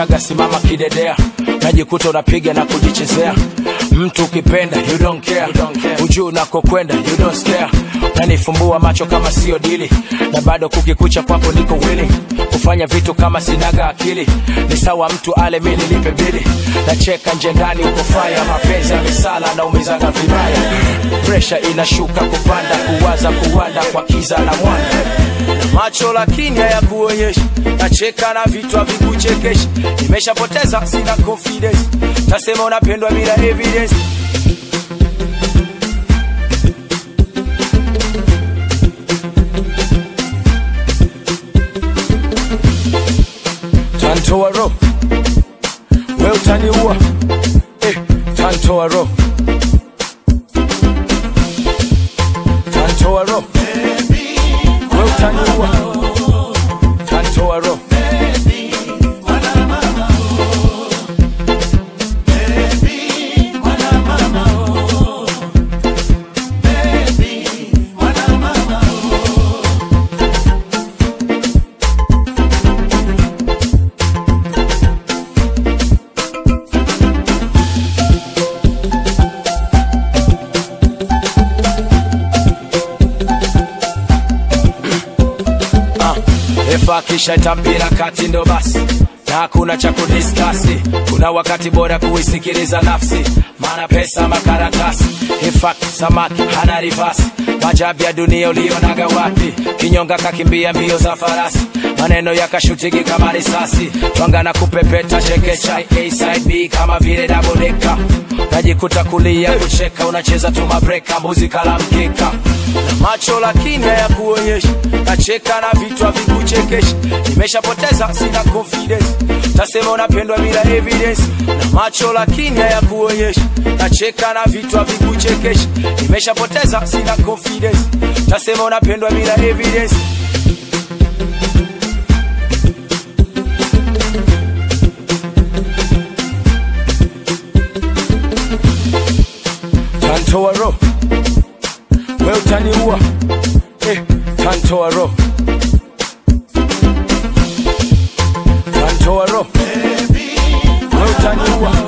unaga simama kidedea najikuta unapiga na kujichezea mtu ukipenda you don't care, ujuu unakokwenda you don't stare nanifumbua macho kama sio dili na bado kukikucha kwako niko willing kufanya vitu kama sinaga akili ni sawa mtu ale mi nilipe bili nacheka nje ndani uko faya mapenzi ya misala na umezanga vibaya presha inashuka kupanda kuwaza kuwanda kwa kiza na mwanda na macho lakini hayakuonyeshi nacheka na vitu havikuchekeshi nimeshapoteza sina confidence tasema unapendwa bila evidence tantoa ro we utaniua eh, tantoa ro tantoa ro we utaniua tantoa ro refa akishaita mpira kati ndo basi na hakuna cha kudiskasi kuna wakati bora kuisikiliza nafsi maana pesa makaratasi infakt samaki hana rivasi majabu ya dunia ulionaga wapi kinyonga kakimbia mbio za farasi maneno yakashutiki kama risasi twanga na kupepeta chekecha A side B kama vile dabodeka najikuta kulia kucheka unacheza tu mabreka muzika la mkeka na macho lakini hayakuonyeshi nacheka na vitu havikuchekeshi nimeshapoteza sina confidence tasema unapendwa bila evidence na macho lakini hayakuonyeshi nacheka na vitu havikuchekeshi nimeshapoteza sina confidence tasema unapendwa bila evidence tantoa ro we utaniua eh, tantoa ro tantoa ro we utaniua